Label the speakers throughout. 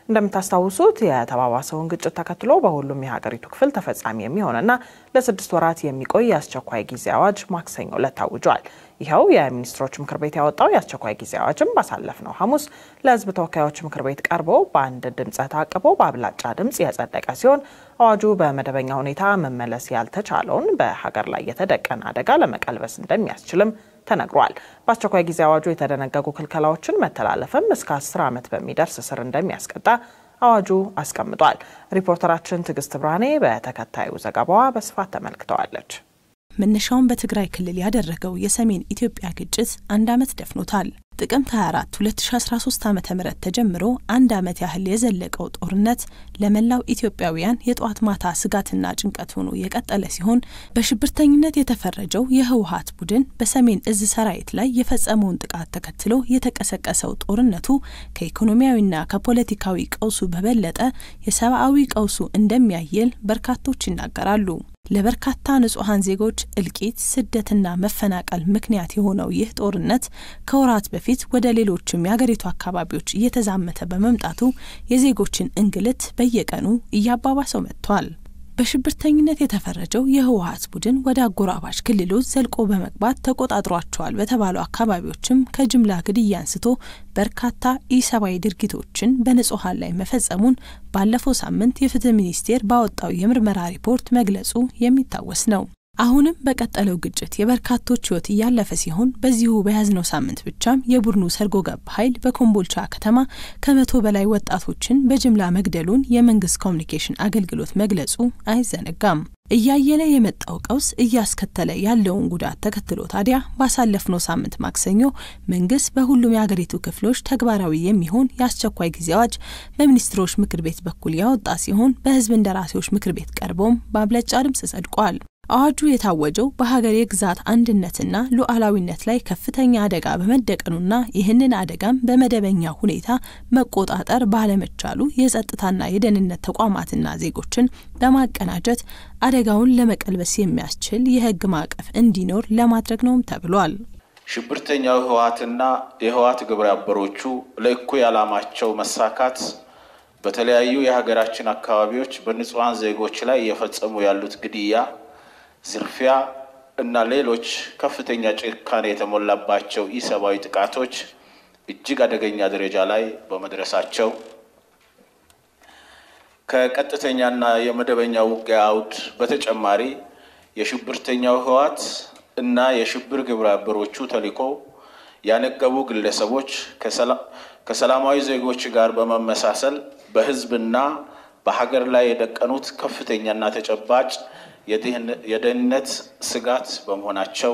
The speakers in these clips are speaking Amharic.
Speaker 1: እንደምታስታውሱት የተባባሰውን ግጭት ተከትሎ በሁሉም የሀገሪቱ ክፍል ተፈጻሚ የሚሆንና ለስድስት ወራት የሚቆይ የአስቸኳይ ጊዜ አዋጅ ማክሰኞ ዕለት ታውጇል። ይኸው የሚኒስትሮች ምክር ቤት ያወጣው የአስቸኳይ ጊዜ አዋጅም ባሳለፍነው ሐሙስ ለሕዝብ ተወካዮች ምክር ቤት ቀርቦ በአንድ ድምፀ ታቅቦ በአብላጫ ድምፅ የጸደቀ ሲሆን አዋጁ በመደበኛ ሁኔታ መመለስ ያልተቻለውን በሀገር ላይ የተደቀነ አደጋ ለመቀልበስ እንደሚያስችልም ተነግሯል። በአስቸኳይ ጊዜ አዋጁ የተደነገጉ ክልከላዎችን መተላለፍም እስከ አስር ዓመት በሚደርስ እስር እንደሚያስቀጣ አዋጁ አስቀምጧል። ሪፖርተራችን ትዕግስት ብርሃኔ በተከታዩ ዘገባዋ በስፋት ተመልክተዋለች።
Speaker 2: መነሻውን በትግራይ ክልል ያደረገው የሰሜን ኢትዮጵያ ግጭት አንድ ዓመት ደፍኖታል። ጥቅምት 24 2013 ዓ ም ተጀምሮ አንድ ዓመት ያህል የዘለቀው ጦርነት ለመላው ኢትዮጵያውያን የጧት ማታ ስጋትና ጭንቀት ሆኖ የቀጠለ ሲሆን በሽብርተኝነት የተፈረጀው የህወሀት ቡድን በሰሜን እዝ ሰራዊት ላይ የፈጸመውን ጥቃት ተከትሎ የተቀሰቀሰው ጦርነቱ ከኢኮኖሚያዊና ከፖለቲካዊ ቀውሱ በበለጠ የሰብአዊ ቀውሱ እንደሚያየል በርካቶች ይናገራሉ። ለበርካታ ንጹሐን ዜጎች እልቂት፣ ስደትና መፈናቀል ምክንያት የሆነው ይህ ጦርነት ከወራት በፊት ወደ ሌሎችም የአገሪቱ አካባቢዎች እየተዛመተ በመምጣቱ የዜጎችን እንግልት በየቀኑ እያባባሰው መጥቷል። በሽብርተኝነት የተፈረጀው የህወሀት ቡድን ወደ አጎራባች ክልሎች ዘልቆ በመግባት ተቆጣጥሯቸዋል በተባሉ አካባቢዎችም ከጅምላ ግድያ አንስቶ በርካታ ኢሰብአዊ ድርጊቶችን በንጹሐን ላይ መፈጸሙን ባለፈው ሳምንት የፍትህ ሚኒስቴር ባወጣው የምርመራ ሪፖርት መግለጹ የሚታወስ ነው። አሁንም በቀጠለው ግጭት የበርካቶች ህይወት እያለፈ ሲሆን በዚሁ በያዝነው ሳምንት ብቻም የቡድኑ ሰርጎ ገብ ኃይል በኮምቦልቻ ከተማ ከመቶ በላይ ወጣቶችን በጅምላ መግደሉን የመንግስት ኮሚኒኬሽን አገልግሎት መግለጹ አይዘነጋም። እያየለ የመጣው ቀውስ እያስከተለ ያለውን ጉዳት ተከትሎ ታዲያ ባሳለፍነው ሳምንት ማክሰኞ መንግስት በሁሉም የሀገሪቱ ክፍሎች ተግባራዊ የሚሆን የአስቸኳይ ጊዜ አዋጅ በሚኒስትሮች ምክር ቤት በኩል ያወጣ ሲሆን በህዝብ እንደራሴዎች ምክር ቤት ቀርቦም በአብላጫ ድምፅ ጸድቋል። አዋጁ የታወጀው በሀገር የግዛት አንድነትና ሉዓላዊነት ላይ ከፍተኛ አደጋ በመደቀኑና ይህንን አደጋም በመደበኛ ሁኔታ መቆጣጠር ባለመቻሉ የጸጥታና የደህንነት ተቋማትና ዜጎችን በማቀናጀት አደጋውን ለመቀልበስ የሚያስችል የህግ ማዕቀፍ እንዲኖር ለማድረግ ነውም ተብሏል።
Speaker 3: ሽብርተኛው ህወሀትና የህወሀት ግብረ አበሮቹ ለእኩይ ዓላማቸው መሳካት በተለያዩ የሀገራችን አካባቢዎች በንጹሐን ዜጎች ላይ እየፈጸሙ ያሉት ግድያ ዝርፊያ እና ሌሎች ከፍተኛ ጭካኔ የተሞላባቸው ኢሰብአዊ ጥቃቶች እጅግ አደገኛ ደረጃ ላይ በመድረሳቸው ከቀጥተኛና የመደበኛ ውጊያ አውድ በተጨማሪ የሽብርተኛው ህወሓት እና የሽብር ግብረ አበሮቹ ተልዕኮ ያነገቡ ግለሰቦች ከሰላማዊ ዜጎች ጋር በመመሳሰል በህዝብና በሀገር ላይ የደቀኑት ከፍተኛና ተጨባጭ የደህንነት ስጋት በመሆናቸው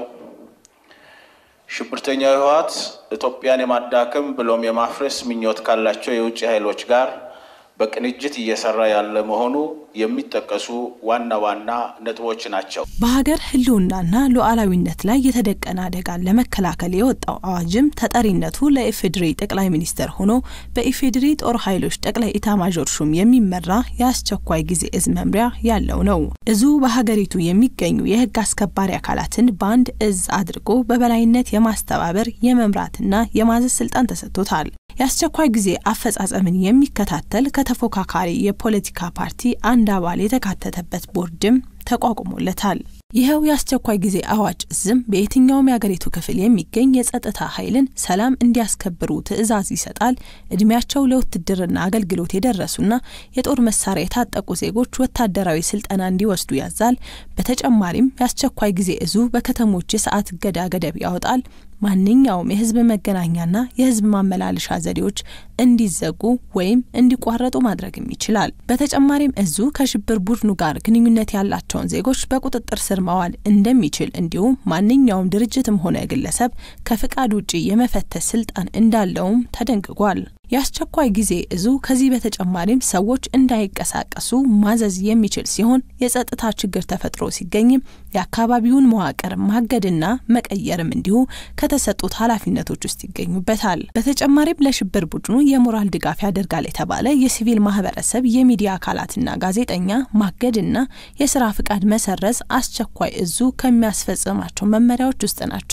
Speaker 3: ሽብርተኛው ህወሓት ኢትዮጵያን የማዳከም ብሎም የማፍረስ ምኞት ካላቸው የውጭ ኃይሎች ጋር በቅንጅት እየሰራ ያለ መሆኑ የሚጠቀሱ ዋና ዋና ነጥቦች ናቸው።
Speaker 2: በሀገር ህልውናና ሉዓላዊነት ላይ የተደቀነ አደጋን ለመከላከል የወጣው አዋጅም ተጠሪነቱ ለኢፌዴሪ ጠቅላይ ሚኒስትር ሆኖ በኢፌዴሪ ጦር ኃይሎች ጠቅላይ ኢታማዦር ሹም የሚመራ የአስቸኳይ ጊዜ እዝ መምሪያ ያለው ነው። እዙ በሀገሪቱ የሚገኙ የህግ አስከባሪ አካላትን በአንድ እዝ አድርጎ በበላይነት የማስተባበር የመምራትና የማዘዝ ስልጣን ተሰጥቶታል። የአስቸኳይ ጊዜ አፈጻጸምን የሚከታተል ከተፎካካሪ የፖለቲካ ፓርቲ አንድ አባል የተካተተበት ቦርድም ተቋቁሞለታል። ይኸው የአስቸኳይ ጊዜ አዋጅ እዝም በየትኛውም የአገሪቱ ክፍል የሚገኝ የጸጥታ ኃይልን ሰላም እንዲያስከብሩ ትዕዛዝ ይሰጣል። እድሜያቸው ለውትድርና አገልግሎት የደረሱና የጦር መሳሪያ የታጠቁ ዜጎች ወታደራዊ ስልጠና እንዲወስዱ ያዛል። በተጨማሪም የአስቸኳይ ጊዜ እዙ በከተሞች የሰዓት እገዳ ገደብ ያወጣል። ማንኛውም የህዝብ መገናኛና የህዝብ ማመላለሻ ዘዴዎች እንዲዘጉ ወይም እንዲቋረጡ ማድረግም ይችላል። በተጨማሪም እዙ ከሽብር ቡድኑ ጋር ግንኙነት ያላቸውን ዜጎች በቁጥጥር ስር ማዋል እንደሚችል እንዲሁም ማንኛውም ድርጅትም ሆነ ግለሰብ ከፍቃድ ውጪ የመፈተሽ ስልጣን እንዳለውም ተደንግጓል። የአስቸኳይ ጊዜ እዙ ከዚህ በተጨማሪም ሰዎች እንዳይንቀሳቀሱ ማዘዝ የሚችል ሲሆን የጸጥታ ችግር ተፈጥሮ ሲገኝም የአካባቢውን መዋቅር ማገድና መቀየርም እንዲሁ ከተሰጡት ኃላፊነቶች ውስጥ ይገኙበታል። በተጨማሪም ለሽብር ቡድኑ የሞራል ድጋፍ ያደርጋል የተባለ የሲቪል ማህበረሰብ የሚዲያ አካላትና ጋዜጠኛ ማገድና የስራ ፍቃድ መሰረዝ አስቸኳይ እዙ ከሚያስፈጽማቸው መመሪያዎች ውስጥ ናቸው።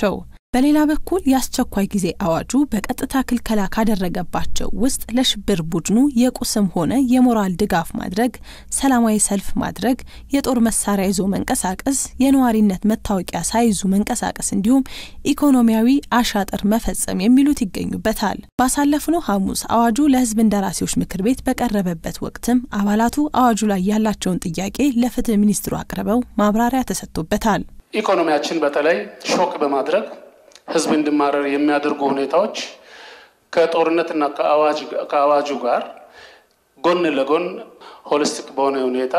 Speaker 2: በሌላ በኩል የአስቸኳይ ጊዜ አዋጁ በቀጥታ ክልከላ ካደረገባቸው ውስጥ ለሽብር ቡድኑ የቁስም ሆነ የሞራል ድጋፍ ማድረግ፣ ሰላማዊ ሰልፍ ማድረግ፣ የጦር መሳሪያ ይዞ መንቀሳቀስ፣ የነዋሪነት መታወቂያ ሳይዙ መንቀሳቀስ እንዲሁም ኢኮኖሚያዊ አሻጥር መፈጸም የሚሉት ይገኙበታል። ባሳለፍነው ሐሙስ አዋጁ ለሕዝብ እንደራሴዎች ምክር ቤት በቀረበበት ወቅትም አባላቱ አዋጁ ላይ ያላቸውን ጥያቄ ለፍትህ ሚኒስትሩ አቅርበው ማብራሪያ ተሰጥቶበታል።
Speaker 4: ኢኮኖሚያችን በተለይ ሾክ በማድረግ ህዝብ እንዲማረር የሚያደርጉ ሁኔታዎች ከጦርነትና ከአዋጁ ጋር ጎን ለጎን ሆሊስቲክ በሆነ ሁኔታ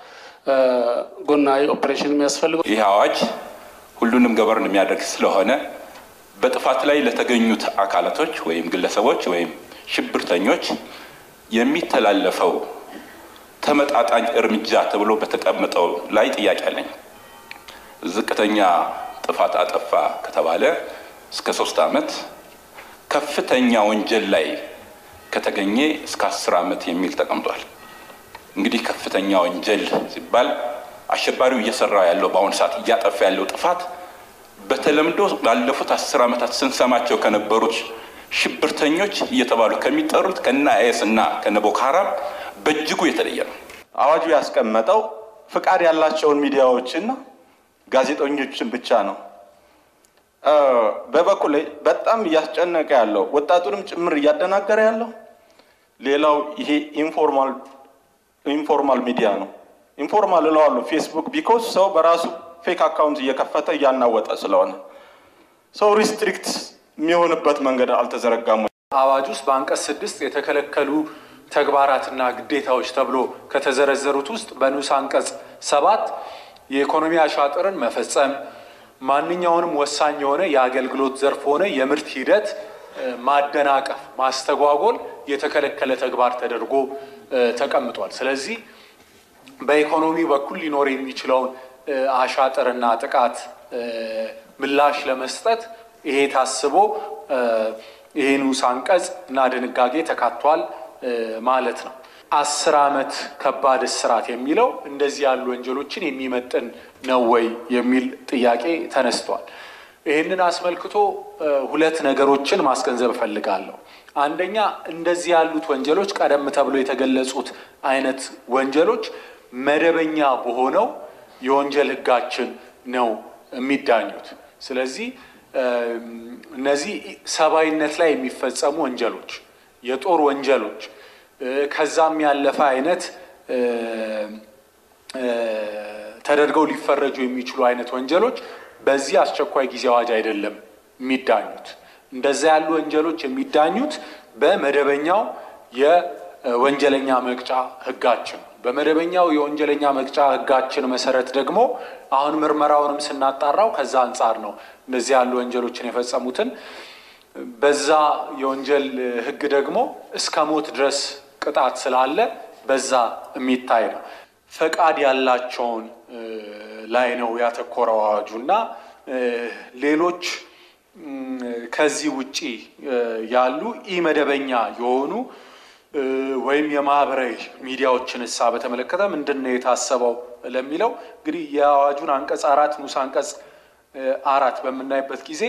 Speaker 4: ጎናዊ ኦፕሬሽን የሚያስፈልገው
Speaker 5: ይህ አዋጅ ሁሉንም ገበርን የሚያደርግ ስለሆነ በጥፋት ላይ ለተገኙት አካላቶች ወይም ግለሰቦች ወይም ሽብርተኞች የሚተላለፈው ተመጣጣኝ እርምጃ ተብሎ በተቀመጠው ላይ ጥያቄ አለኝ። ዝቅተኛ ጥፋት አጠፋ ከተባለ እስከ ሶስት ዓመት ከፍተኛ ወንጀል ላይ ከተገኘ እስከ አስር ዓመት የሚል ተቀምጧል። እንግዲህ ከፍተኛ ወንጀል ሲባል አሸባሪው እየሰራ ያለው በአሁኑ ሰዓት እያጠፋ ያለው ጥፋት በተለምዶ ባለፉት አስር ዓመታት ስንሰማቸው ከነበሩት ሽብርተኞች እየተባሉ ከሚጠሩት ከነ አይኤስ እና ከነ ቦኮ ሃራም በእጅጉ የተለየ ነው።
Speaker 6: አዋጁ ያስቀመጠው ፍቃድ ያላቸውን ሚዲያዎችና ጋዜጠኞችን ብቻ ነው። በበኩል በጣም እያስጨነቀ ያለው ወጣቱንም ጭምር እያደናገረ ያለው ሌላው ይሄ ኢንፎርማል ኢንፎርማል ሚዲያ ነው። ኢንፎርማል እለዋለሁ ፌስቡክ ቢኮዝ ሰው በራሱ ፌክ አካውንት እየከፈተ እያናወጠ ስለሆነ ሰው ሪስትሪክት የሚሆንበት መንገድ አልተዘረጋም።
Speaker 7: አዋጅ ውስጥ በአንቀጽ ስድስት የተከለከሉ ተግባራትና ግዴታዎች ተብሎ ከተዘረዘሩት ውስጥ በንዑስ አንቀጽ ሰባት የኢኮኖሚ አሻጥርን መፈጸም፣ ማንኛውንም ወሳኝ የሆነ የአገልግሎት ዘርፍ ሆነ የምርት ሂደት ማደናቀፍ፣ ማስተጓጎል የተከለከለ ተግባር ተደርጎ ተቀምጧል። ስለዚህ በኢኮኖሚ በኩል ሊኖር የሚችለውን አሻጥርና ጥቃት ምላሽ ለመስጠት ይሄ ታስቦ ይሄ ንዑስ አንቀጽ እና ድንጋጌ ተካቷል ማለት ነው። አስር ዓመት ከባድ እስራት የሚለው እንደዚህ ያሉ ወንጀሎችን የሚመጥን ነው ወይ የሚል ጥያቄ ተነስቷል። ይህንን አስመልክቶ ሁለት ነገሮችን ማስገንዘብ እፈልጋለሁ። አንደኛ እንደዚህ ያሉት ወንጀሎች ቀደም ተብሎ የተገለጹት አይነት ወንጀሎች መደበኛ በሆነው የወንጀል ሕጋችን ነው የሚዳኙት። ስለዚህ እነዚህ ሰብአዊነት ላይ የሚፈጸሙ ወንጀሎች፣ የጦር ወንጀሎች ከዛም ያለፈ አይነት ተደርገው ሊፈረጁ የሚችሉ አይነት ወንጀሎች በዚህ አስቸኳይ ጊዜ አዋጅ አይደለም የሚዳኙት። እንደዛ ያሉ ወንጀሎች የሚዳኙት በመደበኛው የወንጀለኛ መቅጫ ህጋችን በመደበኛው የወንጀለኛ መቅጫ ህጋችን መሰረት ደግሞ አሁን ምርመራውንም ስናጣራው ከዛ አንጻር ነው እንደዚህ ያሉ ወንጀሎችን የፈጸሙትን በዛ የወንጀል ህግ ደግሞ እስከ ሞት ድረስ ቅጣት ስላለ በዛ የሚታይ ነው። ፈቃድ ያላቸውን ላይ ነው ያተኮረው አዋጁ እና ሌሎች ከዚህ ውጪ ያሉ ኢመደበኛ የሆኑ ወይም የማህበራዊ ሚዲያዎችን እሳ በተመለከተ ምንድን ነው የታሰበው ለሚለው እንግዲህ የአዋጁን አንቀጽ አራት ንዑስ አንቀጽ አራት በምናይበት ጊዜ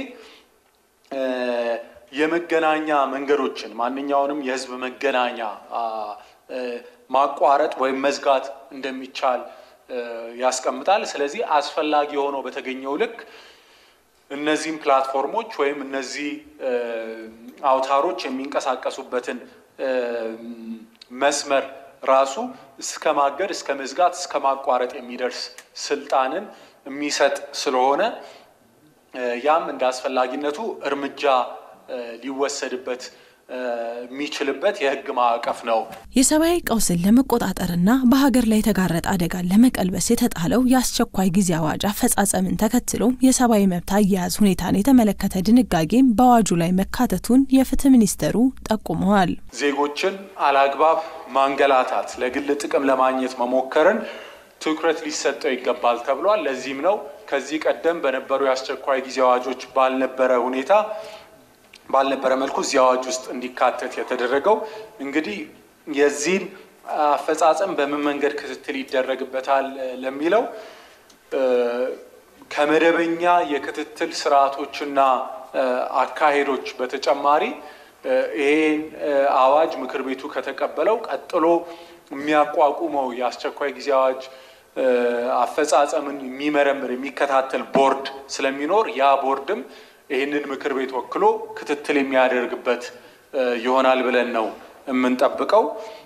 Speaker 7: የመገናኛ መንገዶችን ማንኛውንም የህዝብ መገናኛ ማቋረጥ ወይም መዝጋት እንደሚቻል ያስቀምጣል። ስለዚህ አስፈላጊ ሆነው በተገኘው ልክ እነዚህም ፕላትፎርሞች ወይም እነዚህ አውታሮች የሚንቀሳቀሱበትን መስመር ራሱ እስከ ማገድ፣ እስከ መዝጋት፣ እስከ ማቋረጥ የሚደርስ ስልጣንን የሚሰጥ ስለሆነ ያም እንደ አስፈላጊነቱ እርምጃ ሊወሰድበት የሚችልበት የህግ ማዕቀፍ ነው።
Speaker 2: የሰብአዊ ቀውስን ለመቆጣጠርና በሀገር ላይ የተጋረጠ አደጋን ለመቀልበስ የተጣለው የአስቸኳይ ጊዜ አዋጅ አፈጻጸምን ተከትሎ የሰብአዊ መብት አያያዝ ሁኔታን የተመለከተ ድንጋጌም በአዋጁ ላይ መካተቱን የፍትህ ሚኒስተሩ ጠቁመዋል።
Speaker 7: ዜጎችን አላግባብ ማንገላታት፣ ለግል ጥቅም ለማግኘት መሞከርን ትኩረት ሊሰጠው ይገባል ተብሏል። ለዚህም ነው ከዚህ ቀደም በነበሩ የአስቸኳይ ጊዜ አዋጆች ባልነበረ ሁኔታ ባልነበረ መልኩ እዚህ አዋጅ ውስጥ እንዲካተት የተደረገው። እንግዲህ የዚህን አፈጻጸም በምን መንገድ ክትትል ይደረግበታል ለሚለው ከመደበኛ የክትትል ስርዓቶችና አካሄዶች በተጨማሪ ይሄን አዋጅ ምክር ቤቱ ከተቀበለው ቀጥሎ የሚያቋቁመው የአስቸኳይ ጊዜ አዋጅ አፈጻጸምን የሚመረምር የሚከታተል ቦርድ ስለሚኖር ያ ቦርድም ይህንን ምክር ቤት ወክሎ ክትትል የሚያደርግበት ይሆናል ብለን ነው የምንጠብቀው።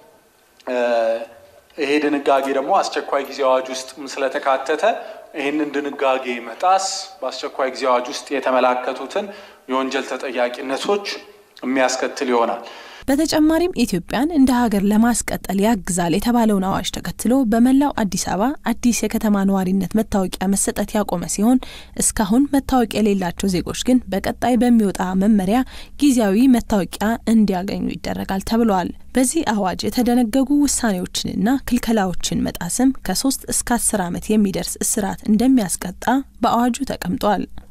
Speaker 7: ይሄ ድንጋጌ ደግሞ አስቸኳይ ጊዜ አዋጅ ውስጥ ስለተካተተ ይህንን ድንጋጌ መጣስ በአስቸኳይ ጊዜ አዋጅ ውስጥ የተመላከቱትን የወንጀል ተጠያቂነቶች የሚያስከትል ይሆናል።
Speaker 2: በተጨማሪም ኢትዮጵያን እንደ ሀገር ለማስቀጠል ያግዛል የተባለውን አዋጅ ተከትሎ በመላው አዲስ አበባ አዲስ የከተማ ነዋሪነት መታወቂያ መሰጠት ያቆመ ሲሆን እስካሁን መታወቂያ የሌላቸው ዜጎች ግን በቀጣይ በሚወጣ መመሪያ ጊዜያዊ መታወቂያ እንዲያገኙ ይደረጋል ተብለዋል። በዚህ አዋጅ የተደነገጉ ውሳኔዎችንና ክልከላዎችን መጣስም ከሶስት እስከ አስር ዓመት የሚደርስ እስራት እንደሚያስቀጣ በአዋጁ ተቀምጧል።